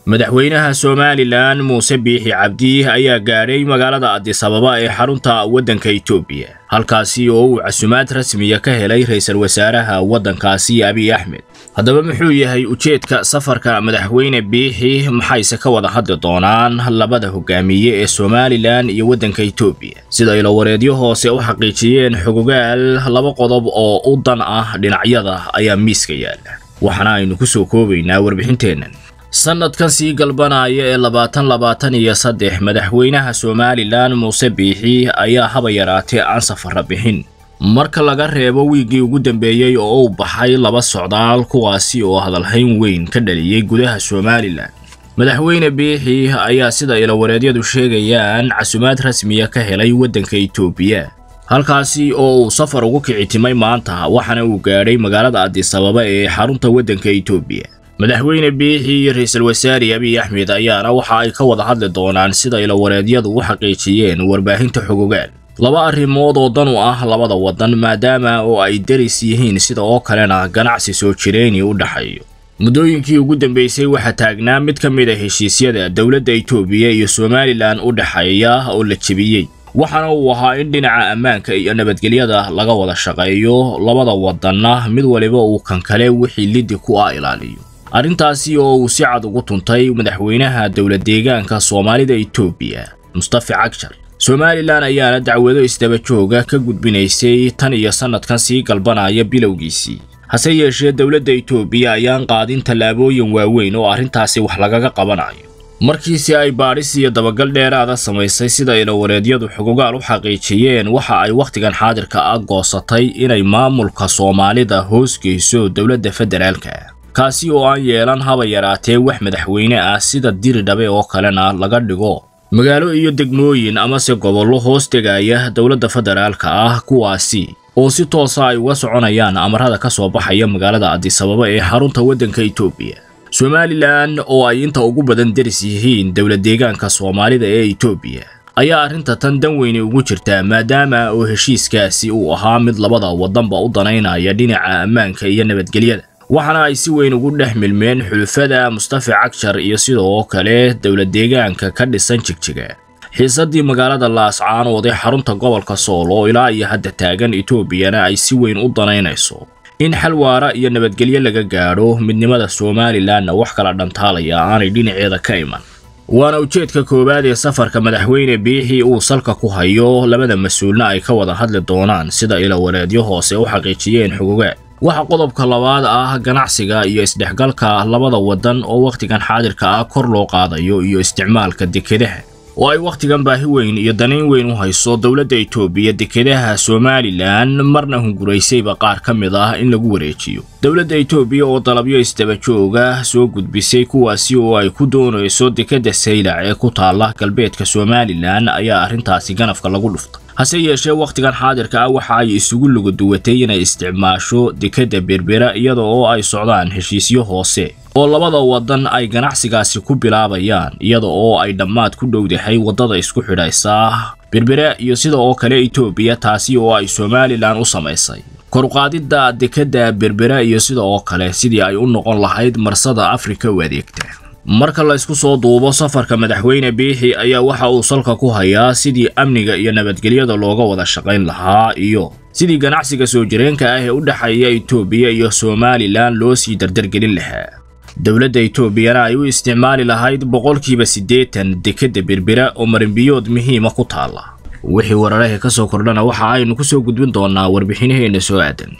madaxweynaha somalilan muuse biixi cabdi ayaa gaadhay magaalada adisababa ee xarunta waddanka etoobiya halkaasi oo uu casumaad rasmiya ka helay ra'iisul wasaaraha waddankaasi abiy axmed haddaba muxuu yahay ujeedka safarka madaxweyne biixi maxayse ka wada hadli doonaan labada hogaamiye ee somalilan iyo waddanka etoobiya sida ilowareedyo hoose u xaqiijiyeen xogogaal laba qodob oo u dan ah dhinacyada ayaa miiska yaala waxaana aynu ku soo koobaynaa warbixinteennan sannadkan sii galbanaya ee labaatan labaatan iyo saddex madaxweynaha somalilan muuse biixi ayaa haba yaraatee aan safara bixin marka laga reebo wiiggii ugu dambeeyey oo u baxay laba socdaal kuwaasi oo hadalhayn weyn ka dhaliyey gudaha somalilan madaxweyne biixi ayaa sida ilowareedyadu sheegayaan casumaad rasmiya ka helay waddanka etoobiya halkaasi oo uu safar ugu kicitimay maanta waxaana uu gaadhay magaalada adisababa ee xarunta waddanka etoobiya madaxweyne biixi iyo ra'iisul wasaare abiy axmed ayaana waxa ay ka wada hadli doonaan sida ilowareedyadu u xaqiijiyeen warbaahinta xogogaal laba arrimood oo dan u ah labada waddan maadaama oo ay deris yihiin sida oo kalena ganacsi soo jireyni u dhexeeyo muddooyinkii ugu dambeysay waxaa taagnaa mid ka mid a heshiisyada dowladda etoobiya iyo somalilan u dhexeeya oo la jebiyey waxaana uu ahaa in dhinaca ammaanka iyo nabadgelyada laga wada shaqeeyo labada waddanna mid waliba uu kan kale wixii liddi ku ah ilaaliyo arrintaasi oo uu si cad ugu tuntay madaxweynaha dowlad deegaanka soomaalida etoobiya mustafa cagjar somalilan ayaana dacwado isdaba jooga ka gudbinaysay tan iyo sannadkan sii galbanaya bilowgiisii hase yeeshee dowladda etoobiya ayaan qaadin tallaabooyin waaweyn oo arrintaasi wax lagaga qabanayo markiisi ay baadhis iyo dabagal dheeraada samaysay sida ilowareedyadu xogogaal u xaqiijiyeen waxa ay wakhtigan xaadirka ah goosatay inay maamulka soomaalida hoos geyso dowladda federaalka kaasi oo aan yeelan haba yaraatee wax madaxweyne ah sida diridhabe oo kalena laga dhigo magaalo iyo degmooyin amase gobollo hoos tegaya dowladda federaalka ah kuwaasi oo si toosa ay uga soconayaan amarada ka soo baxaya magaalada adisababa ee xarunta waddanka etoobiya somalilan oo ay inta ugu badan deris yihiin dowlad deegaanka soomaalida ee etoobiya ayaa arrinta tan dan weyni ugu jirtaa maadaama oo heshiiskaasi uu ahaa mid labada waddanba u danaynaya dhinaca ammaanka iyo nabadgelyada waxaana ay si weyn ugu dhex milmeen xulufada mustafa cagjar iyo sidoo kale dowlad deegaanka ka dhisan jigjiga xiisaddii magaalada laascaanood ee xarunta gobolka sool oo ilaa iyo hadda taagan etoobiyana ay si weyn u danaynayso in xal waara iyo nabadgelyo laga gaadho midnimada somalilanna wax kala dhantaalaya aanay dhinaceeda ka iman waana ujeedka koowaad ee safarka madaxweyne biixi uu salka ku hayo labada mas-uulna ay ka wada hadli doonaan sida ilowareedyo hoose u xaqiijiyeen xogogaal waxa qodobka labaad ah ganacsiga iyo isdhexgalka labada waddan oo wakhtigan xaadirka ah kor loo qaadayo iyo isticmaalka dekedaha oo ay wakhtigan baahi weyn iyo danayn weyn u hayso dowladda etoobiya dekedaha somalilan marna hunguraysayba qaar ka mid ah in lagu wareejiyo dowladda etoobiya oo dalabyo isdaba jooga soo gudbisay kuwaasi oo ay ku doonayso dekedda saylac ee ku taalla galbeedka somalilan ayaa arrintaasi ganafka lagu dhuftay hase yeeshee wakhtigan xaadirka ah waxa ay isugu lugaduwatay inay isticmaasho dekedda berbera iyada oo ay socdaan heshiisyo hoose oo labada waddan ay ganacsigaasi ku bilaabayaan iyada oo ay dhammaad ku dhowdahay waddada isku xidhaysa berbera iyo sida oo kale etoobiya taasi oo ay somalilan u samaysay koruqaadidda dekedda berbera iyo sida oo kale sidii ay u noqon lahayd marsada afrika u adeegta marka la isku soo duubo safarka madaxweyne biixi ayaa waxa uu salka ku hayaa sidii amniga iyo nabadgelyada looga wada shaqayn lahaa iyo sidii ganacsiga soo jireenka ah ee u dhexeeya etoobiya iyo somalilan loo sii dardargelin lahaa dowladda etoobiyana ay u isticmaali lahayd boqolkiiba siddeetan dekedda berbera oo marinbiyood muhiima ku taalla wixii wararahee ka soo kordhana waxa aynu ku soo gudbin doonaa warbixinaheenna soo aadan